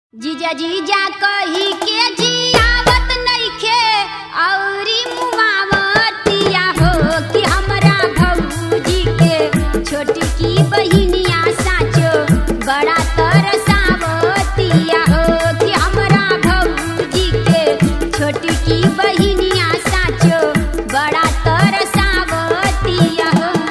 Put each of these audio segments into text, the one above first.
जीजा जीजा कही के जियावत नइखे औरी मुआवतिया हो कि हमरा भौजी के छोटी की बहिनिया साचो बड़ा तरसावतिया हो कि हमरा भौजी के छोटी की बहिनिया साचो बड़ा तरसावतिया हो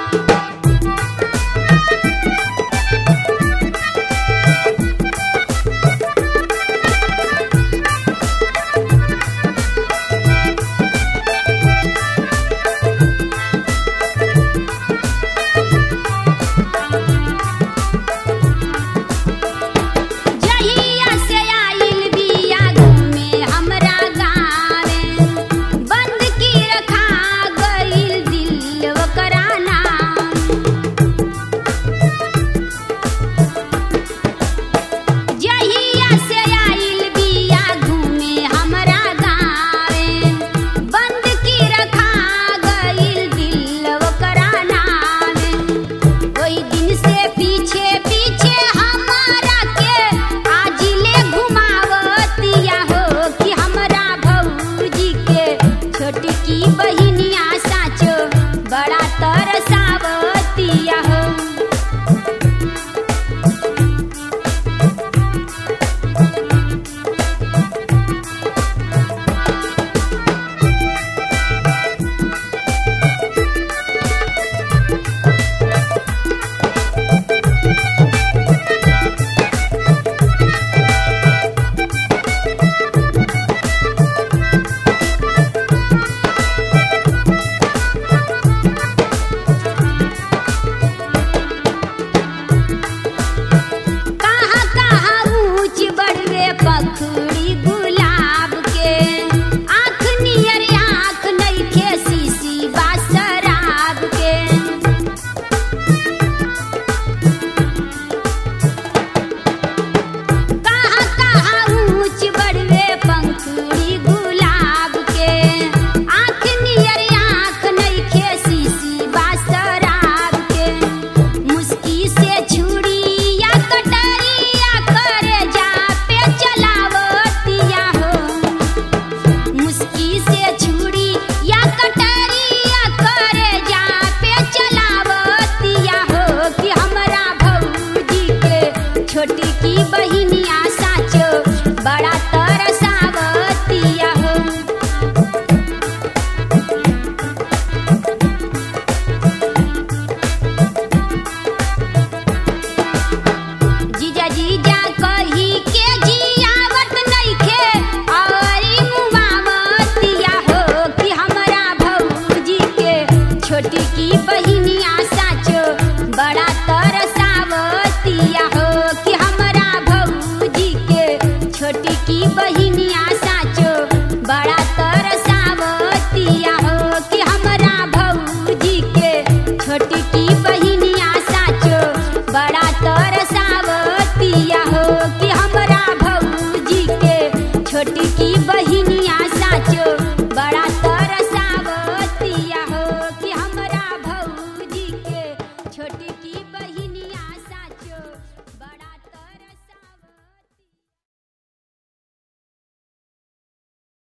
जहिया से आइल बिया घूमे हमरा गाँवे बंद की रखा गइल दिल ओकरा नाम जहिया से आइल बिया घूमे हमरा गाँवे बंद की रखा गइल दिल ओकरा नामे ओई दिन से पीछे पीछे हमारा के आजिले घुमावतिया हो कि हमरा भौजी के छोटी की बहिनिया साचो बड़ा तरसावतिया हो कहाँ कहाँ ऊंच बड़वे पखड़ी गुलाब के आँख नियर आँख नइखे सीसी बा शराब के कहाँ कहाँ ऊंच बड़वे पंखुड़ी गुलाब के आँख नियर आँख नइखे सीसी बा शराब के मुस्की से छुरी या कटरिया करे जा पे चलावतिया हो मुस्की से छुरी या कटरिया करे जा पे चलावतिया हो कि हमरा भौजी के छोटी की बहिनिया साचो बड़ा तरसावतिया हो जीजा जीजा कही के जियावत नइखे औरी मुआवतिया हो कि हमरा भौजी के छोटी की बहिनिया साचो बड़ा तरसावतिया हो कि हमरा भौजी के छोटी की बहिनिया साचो बड़ा तरसावतिया हो कि हमरा भौजी के छोटी